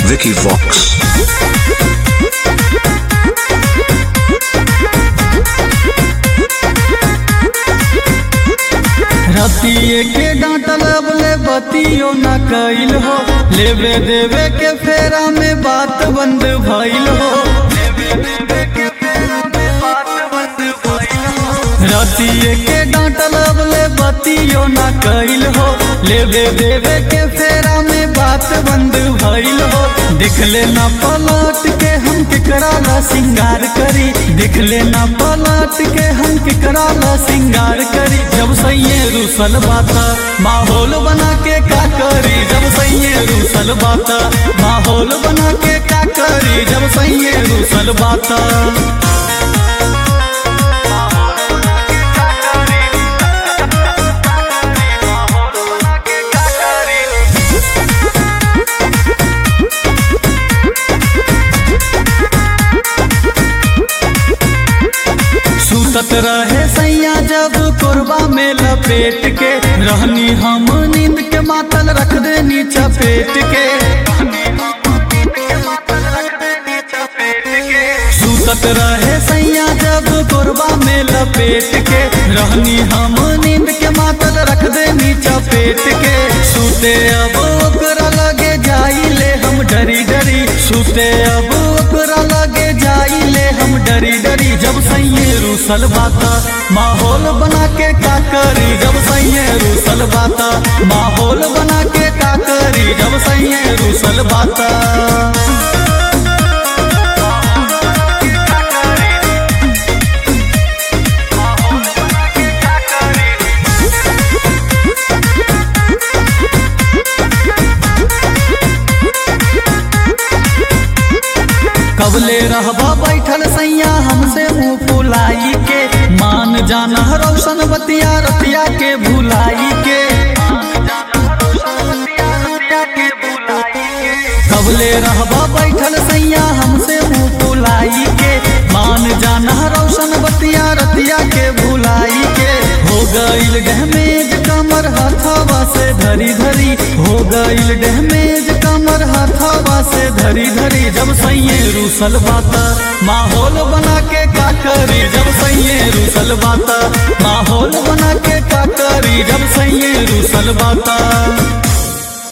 Vicky Vox. रतिए के डांटल अबले बतियो न कइल हो लेवे देवे के फेरा में बात बंद भइल हो रतिए के डांटल अबले बतियो न कइल हो लेवे देवे के फेरा में बात बंद भइल हो देख लेना पलट के हम केकरा ला सिंगार करी देख लेना पलट के हम केकरा ला सिंगार करी जब सैये रूसल बाता माहौल बना के का करी जब सैये रूसल बाता माहौल बना के का करी जब सैये रूसल बाता सुतत रहे सैया जब कोरबा में लपेट के रहनी हम नींद के मातल रख देनी चपेट के सुतत रहे सैया जब कोरबा में लपेट के रहनी हम नींद के मातल रख देनी चपेट के सुते अब ओकरा लगे जाइले हम डरी डरी सुते अब ओकरा लगे जाइले हम डरी डरी जब सैये रूसल बाता माहौल बना के का करी जब सैये रूसल बाता माहौल बना के का करी जब सैये रूसल बाता कबले रहबा बैठल सैया हमसे मुंह फुलाई के मान जाना रोशन बतिया रतिया के भुलाई के कबले रहबा बैठल सैया हमसे मुंह फुलाई के मान जाना रोशन बतिया रतिया के भुलाई के हो गईल डहमेज कमर हथवा से धरी धरी हो गईल डहमेज कमर हथवा से धरी धरी जब सैये रूसल बाता माहौल बना के का करी जब सैये रूसल बाता माहौल बना के का करी जब सैये रूसल बाता